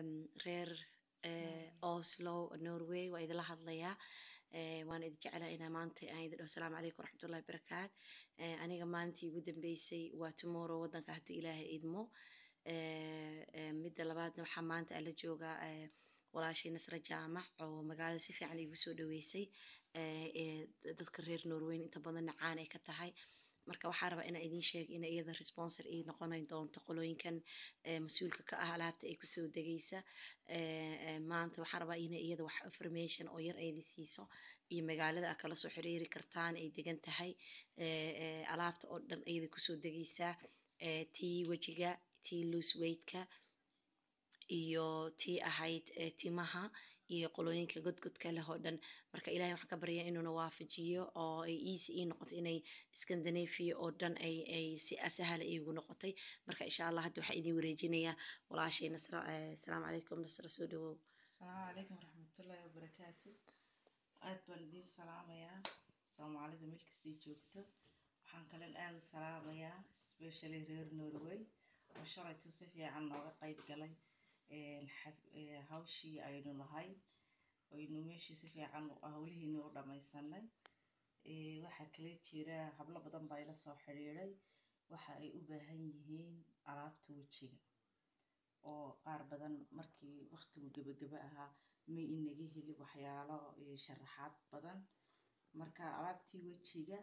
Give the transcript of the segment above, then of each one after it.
reer oslo norway waa idinla hadlayaa waan idin jeclaa inaa maanta aan idin dhaho asalaamu calaykum waraxmatullahi wabarakaat aniga maalintii ugu dambeysay waa tomorrow waddanka haddii ilaahay idmo midda labaadna waxaa maanta ala joogaa walaashii nasra jaamac oo magaalada si fiican igu soo dhaweysay dadka reer norweyn inta badanna caan ay ka tahay marka waxaa rabaa inaan idiin sheego ina iyada responsor ii noqonayn doonto qolooyinkan mas-uulka ka ah alaabta ay kusoo degaysa maanta waxaa rabaa ina iyada wax information oo yar aydi siiso iyo magaalada a kala soo xiriiri kartaan ay degan tahay alaabta oo dhan ayada kusoo degaysaa tii wejiga tii loose weightka iyo tii ahayd timaha iyo qolooyinka godgodka leh oo dhan marka ilahay waxaan ka baryaa inuuna waafajiyo oo ay easy ii noqoto inay scandinavia oo dhan ay ay si sahla iigu noqotay marka insha allah hadda waxaa idin wareejinayaa walaashay nasra asalaamu calaykum nasra soo dhawow asalaamu calaykum waraxmatullaahi wabarakaatu aad baan idiin salaamayaa soomaalida meel kastay joogto waxaan kalen aada u salaamayaa specially reer norway oo shalayto si fiican nooga qayb galay hawshii aynu lahayd aynu meeshii si fiican hawlihiini u dhamaysanay waxaa kale jira hablo badan baa ila soo xidhiiday waxa ay u baahan yihiin alaabta wejiga oo qaar badan markii waqtigu gebageba ahaa ma inaga heli waxyaalo sharaxaad badan marka alaabtii wejiga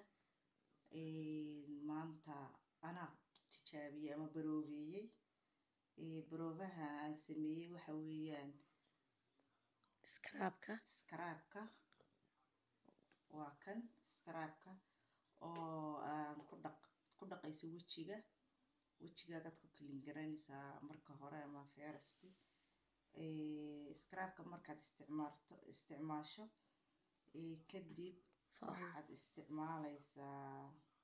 maanta anaa tijaabiyey ama baroobeeyey baroobaha aan sameeyey waxa weeyaan scraabka scraabka waa kan scraabka oo aan ku dhaq ku dhaqayso wejiga wejigaagaad ku kalin garanaysaa marka hore ama first scraabka markaad isticmaalto isticmaasho kadib waxaad isticmaalaysaa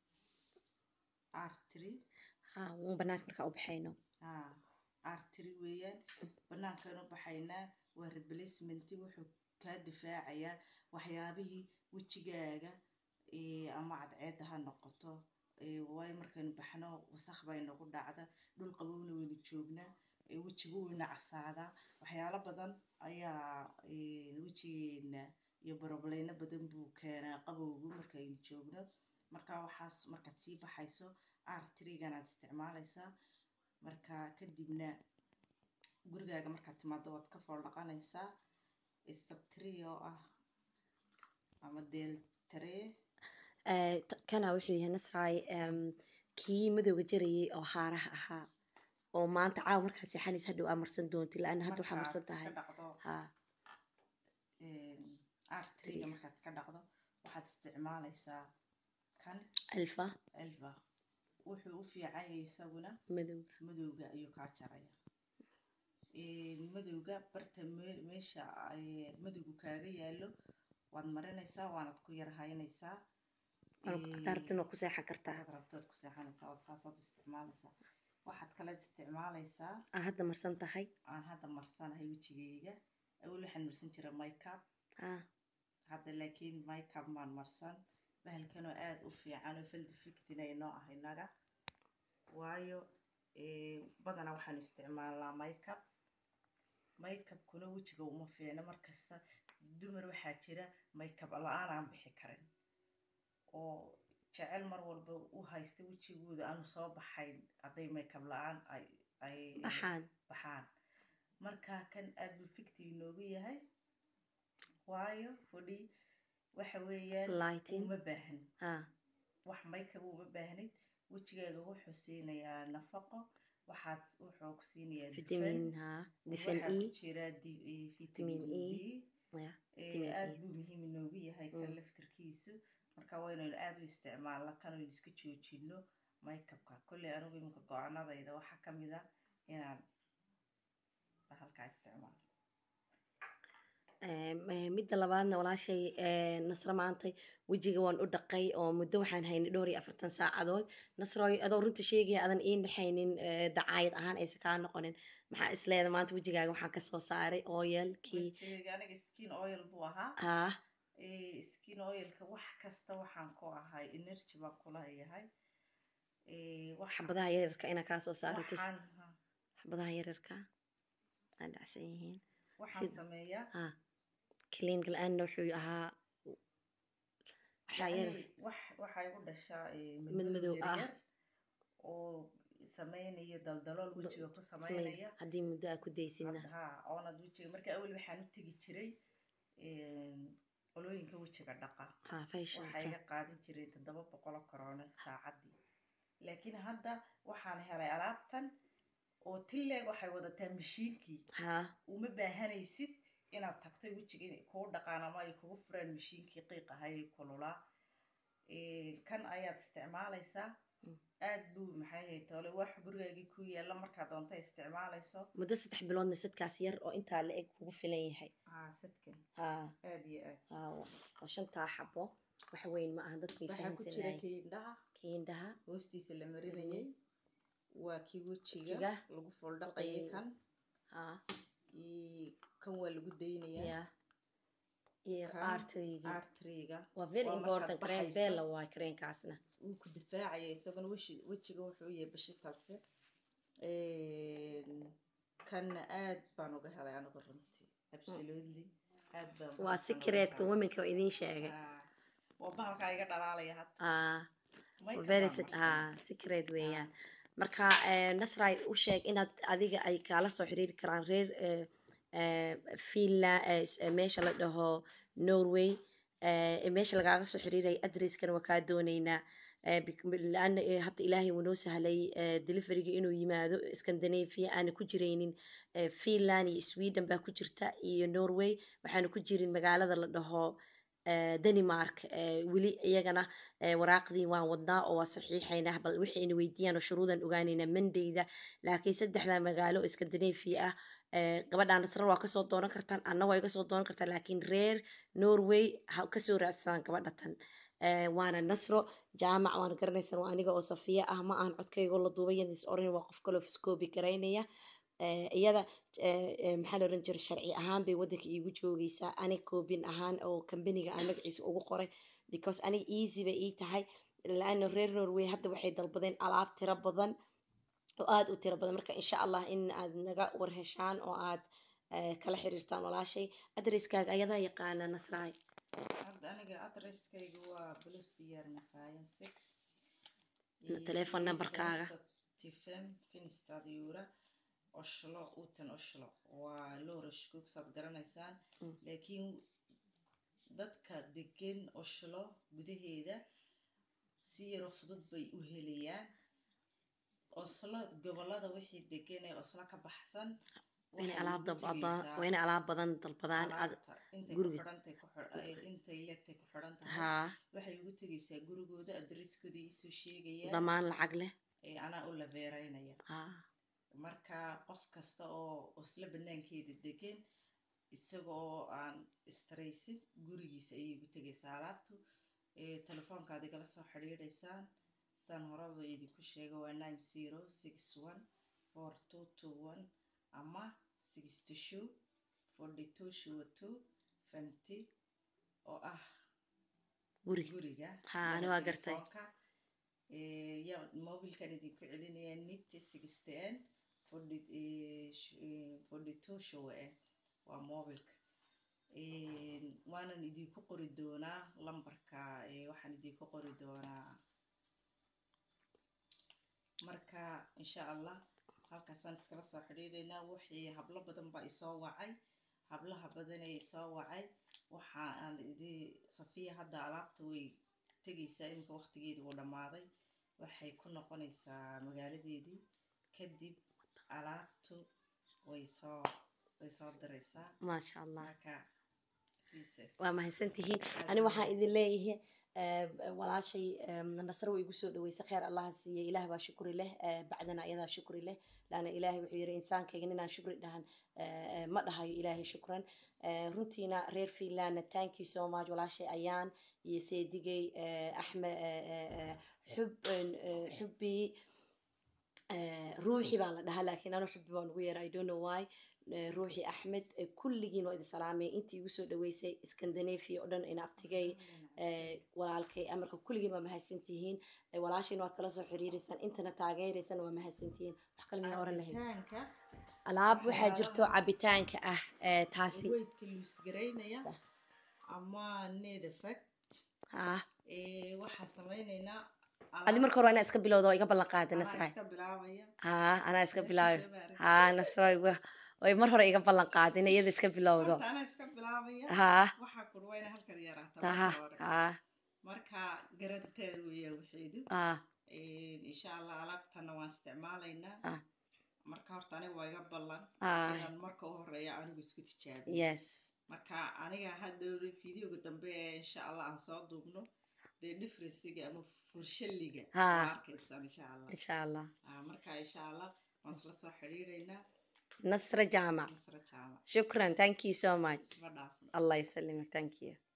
artry ha wuu banaanka markaa u baxayno ha artry weeyaan banaankaan u baxaynaa waa replacement wuxuu kaa difaacayaa waxyaabihii wejigaaga ama cadceedda ha noqoto waayo markaynu baxno wasakh baa inagu dhacda dhul qabowna waynu joognaa wejigu wayna casaadaa waxyaalo badan ayaa wejigeena iyo borobleyno badan buu keenaa qabowgu markaynu joogno marka waxaas markaad sii baxayso artryganaad isticmaalaysaa marka kadibna gurigaaga markaad timaado waad ka fool dhaqanaysaa steptree oo ah ama deltree kana wuxuu yahay nasraay kii madowga jarayay oo haaraha ahaa oo maanta caawa markaa seexanaysa hadhow aa marsan doonti la-anna hadda waxaa marsan tahay ha artryga markaad iska dhaqdo waxaad isticmaalaysaa kan alfa elva wuxuu u fiicanyay isaguna madowga madowga ayuu kaa jaraya madowga barta meesha madowgu kaaga yaalo waad marinaysaa waanad ku yar haynaysaa darabtin waa ku seexan kartaa hadaad rabto waad ku seexanaysaa waad saasaad u isticmaalaysaa waxaad kaleed isticmaalaysaa aa hadda marsan tahay aan hadda marsanahay wejigayga awel waxaan marsan jira mycap ah hadda laakiin mycap maan marsan bahalkanoo aada u fiican oo faldifictin ay noo ah innaga waayo badanaa waxaanu isticmaalnaa mycap mycapkuna wejiga uma fiicno markasta dumar waxaa jira mycap la-aan aan bixi karin oo jecel mar walba u haysta wejigooda aanu soo baxayn hadday mycap la-aan ay ay baxaan baxaan marka kan aada buu ficti inoogu yahay waayo fodhi waxa weeyaan lighting uma baahnid ha wax makeup uma baahnid wejigaaga wuxuu siinayaa nafaqo waxaad wuxuu ku siinayaa vitamin ha difan waxaa e ku jira di- eh, vitamin Vitamin d ya Eh, vitamin aad E. buu muhiim inoogu yahay kan Mm. laftarkiisu marka waynaynu aada u isticmaalna kanaynu iska joojino makeupka kolley anigu iminka go-aanadayda waxaa ka mid a inaan halkaa isticmaalo midda labaadna walaashay eh, nasro maantay wejiga waan u dhaqay oo muddo waxaan haynay dhowr iyo afartan saacadood nasroy adoo runta sheegaya adan ii dhexaynin eh, dacaayad ahaan aysan kaa noqonin maxaa isleeda maanta wejigaaga waxaan kasoo saaray oyalkii wejigayga aniga skin oil buu ahaa ah Eh, skin oilka wax kasta waxaan ku ahay energy baan kula yahay Eh, wax- xabadaha yaryarka inaa kaa soo saaro tus waxaan ha- xabadaha yaryarka dhacsan yihiin waxaan Sida- sameeyaa ha clean la-aanna wuxuu ahaa waxaa yar yacni wax waxaa igu dhashaa eh, Mid mid madow madow ah. yaryar oo sameynaya daldalool Do- wejiga ku samey- sameynaya haddii muddo aa ku daysidna Hadda- haa oonad wejiga marka awel waxaan u tegi jiray een, qolooyinka wejiga dhaqa ha waxaa facialka iga qaadan jiray toddoba boqolo korone saacadii laakiin hadda waxaan helay alaabtan oo tilleeg waxay wadataa mashiinkii ha uma baahanaysid inaad tagto wejiga inay kuu dhaqaan ama ay kugu furaan mashiinkii qiiq ahay ee kululaa Ee, kan ayaad isticmaalaysaa Mm. aad buu maxay ahayd tole wax gurigaagii ku yaala markaad doonta isticmaalayso muddo saddex biloodna sadkaas yar oo intaa la eg kugu filan yahay haa sadkan ha aad iyo aad ha oo shantaa xabo wax weyn ma aha dadku way waxaa ku jira fahamsanaayeen kii indhaha kiindhaha hoostiisa la marinayay waa kii wejiga Wejiga. lagu fooldhaqayay Dhaqayay. kan ha iyo kan waa lagu daynayaa ya iyo Kan arteryga artriga waa very waa important markaad crane baxayso. bella waay creenkaasna wuu ku difaacaya isaguna weshi- wejiga wuxuu yahay bashitalse kanna aad baan uga helay anigu runtii absolutely aad baan waa bahalkan uga secretka helay. womenka oo idiin sheegay Ah, waa bahalkaa iga dhalaalaya hadda ah Makeup very baan sec- marsanaa. ah secret weeyaan marka eh, nasray u sheeg inaad adiga ay kaala soo xiriiri karaan reer eh, eh, finland eh, s- eh, meesha la dhaho norway eh, meesha lagaaga soo xiriiraya adreskana waa kaa dooneynaa eh, bec- laana eh, hadda ilaahay wuu noo sahlay eh, deliveryga inuu yimaado scandinavia aana ku jiraynin eh, finland iyo sweden baa ku jirta iyo norway waxaana ku jirin magaalada la dhaho eh, denmark eh, weli iyagana eh, waraaqdii waan wadnaa oo waa saxiixaynaa bal waxayna weydiiyaan oo shuruudan ogaanaynaa mandayda laakiin saddexda magaalo oo scandinavia ah eh, gabadhaan nasrar waa kasoo doonan kartaan anna waa iga soo doonan kartaan laakiin reer norway ha kasoo raadsadaan gabadha tan Eh, waana nasro jaamac waana garanaysaan waa aniga oo safiya ah ma aan codkaygoo la duubay yadis oran waa qof kaloo fiskoobi garaynaya Eh, iyada eh, eh, maxaa la oran jiray sharci ahaan bay waddanka iigu joogeysaa aniga koobin ahaan oo kambaniga aan magaciisa ugu qoray because aniga easy bay ii tahay laana reer norway hadda waxay dalbadeen alaab tiro badan oo aada u tiro badan marka insha allah in aad naga warheshaan oo aad eh, kala xiriirtaan walaashay adreskaaga ayadaa yaqaana nasraay hadda aniga adresskaygu waa blues diyaar maqaayan six Na- telephone numberkaaga. tifem finstadiura oshlo utan oshlo waa lorashkug saad garanaysaan Mm. laakiin dadka degan oshlo gudaheeda si yaro fudud bay u helayaan oslo gobolada wixii degan ee oslo ka baxsan waa inay waxay alaab ugu dal- tegaysaa waa inay alaab badan dalbadaan ad- alaabta intay ku guriga. xidhantay ku xidh- ay intay leegtay ku xidhan tahay haa waxay ugu tegaysaa gurigooda adresskooda iisoo sheegayaan damaan lacag leh ee anaa u laveeraynaya haa marka qof kasta oo oslo banaankeeda degan isaga oo aan istaraysin gurigiisa ayay ugu tegaysaa alaabtu ee telefoonkaad igala soo xidhiidhaysaan saan horeba idinku sheega waa nine zero six one four two two one ama sixty two forty two shuwa two fifty oo ah guriga guriga Haa, ani ama waa gartay. telefoonka. Ee, yaa mobilkan idinku celinaya nit sixteen forty ee, sh- ee, forty two show eh waa mobilka Ee, waanan idinku qori doonaa lambarka ee, waxaan idinku qori doonaa marka insha allah halkaasaan iskala soo xidhiidhaynaa wixii hablo badan baa isoo wacay hablaha badan ee isoo wacay waxa aan idi safiya hadda alaabta way tegaysaa iminka waqtigeedii uu dhammaaday waxay ku noqonaysaa magaaladeedii kadib alaabtu way soo way soo diraysaa maasha allah marka pieces. waa mahadsantihiin Aad ani baa waxaan idin leeyahay eh, walaashay eh, nasar way igu soo dhaweysay kheer allaha siiye ilaah baa shukri leh eh, bacdana ayadaa shukri leh laana ilaahay wuxuu yiri insaankayga ninaan shukri dhahan eh, eh, ma dhahayo ilaahay shukran Eh, runtiina reer finlandna thank you so much walaashay ayaan iyo seedigay eh, axmed eh, eh, eh, xub eh, xubbi eh, ruuxi baa la dhahaa laakiin anu xubbi baan ugu yeera i don't know why Eh, ruuxi axmed eh, kulligiin waa idin salaamay intii igu soo dhaweysay scandinavia oo dhan ina abtigay eh, walaalkay amarka kulligiin waa mahadsantihiin Eh, walaashiin waa kala soo xiriireysaan intana taageereysaan waa mahadsantihiin wax kale miyaa oran lahayd cabitaanka alaab waxaa jirto waxyaalaha- cabitaanka ah ee taasi weydka luusgaraynaya Sax. ama nedafag ah waxaan samaynaynaa adi marka hore waa inaa iska bilowda oo iga ballan qaada anaa nasray iska bilaabaya haa anaa iska Meesha bilaabay soo maaragtay. haa nasray way mar hore iga ballan qaadin iyada iska bilowdo horta anaa iska bilaabaya haa waxaa kur waa ina halkan yaraataa haa marka hore haa marka garanteed weeyaa waxeedu haa insha allah alaabtana waan isticmaalaynaa Ah. marka horta aniga waa iga ballan haa inaan marka u horeeya anigu isku tijaabiyo yes marka aniga hadda videoga dambe ee insha allah aan soo duubno dee differencega ama furshaliga Ha. waa arkaysaan insha allah insha allah Ah, marka insha allah waan isla soo xidhiidhaynaa nasra jaamac nasra jaamac shukran thank you so much isma dhaafno allah yasalimak thank you